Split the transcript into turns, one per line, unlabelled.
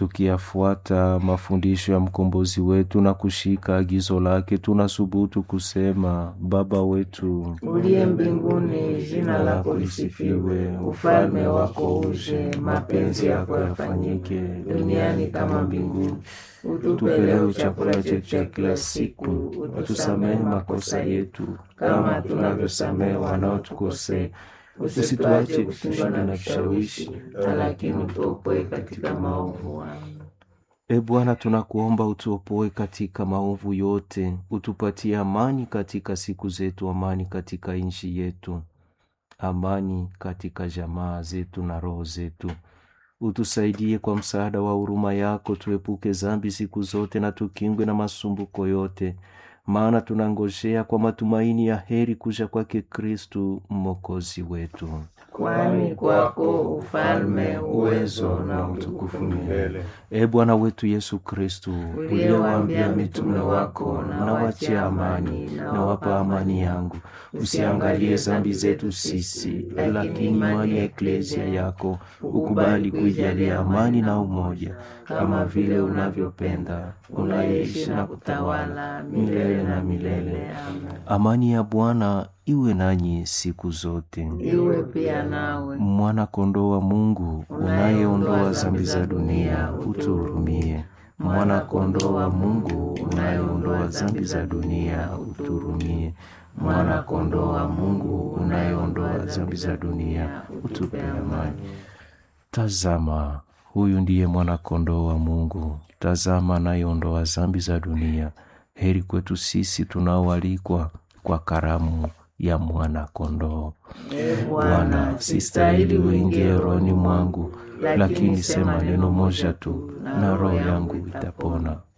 tukiyafuata mafundisho ya mkombozi wetu na kushika agizo lake, tunasubutu kusema: Baba wetu
uliye mbinguni, jina lako lisifiwe, ufalme wako uje, mapenzi yako yafanyike duniani kama mbinguni. Utupe leo chakula chetu cha kila siku, utusamehe makosa yetu kama tunavyosamehe wanaotukosea, usituache kushindwa na vishawishi, lakini utuopoe katika maovu. Amen.
E Bwana, tunakuomba utuopoe katika maovu yote, utupatie amani katika siku zetu, amani katika nchi yetu, amani katika jamaa zetu na roho zetu. Utusaidie kwa msaada wa huruma yako, tuepuke zambi siku zote na tukingwe na masumbuko yote, maana tunangojea kwa matumaini ya heri kuja kwake Kristu mwokozi wetu.
Kwani kwako ufalme, uwezo na utukufu milele.
E Bwana wetu Yesu Kristu,
Uliyewaambia mitume wako, na wachie amani,
na wapa amani yangu, usiangalie zambi zetu sisi, lakini imani ya eklezia yako ukubali kuijalia amani na umoja, kama vile unavyopenda, unaishi na kutawala milele na milele.
Amen.
Amani ya Bwana iwe nanyi siku zote.
Iwe pia nawe.
Mwana kondoo wa Mungu unayeondoa zambi za dunia, utuhurumie. Mwana kondoo wa Mungu unayeondoa zambi za dunia, utuhurumie. Mwana kondoo wa Mungu unayeondoa zambi za dunia, utupe amani. Tazama, huyu ndiye mwana kondoo wa Mungu. Tazama, anayeondoa zambi za dunia. Heri kwetu sisi tunaoalikwa kwa karamu ya mwana kondoo.
E
Bwana, sistahili uingie rohoni mwangu, lakini sema neno moja tu na roho yangu itapona.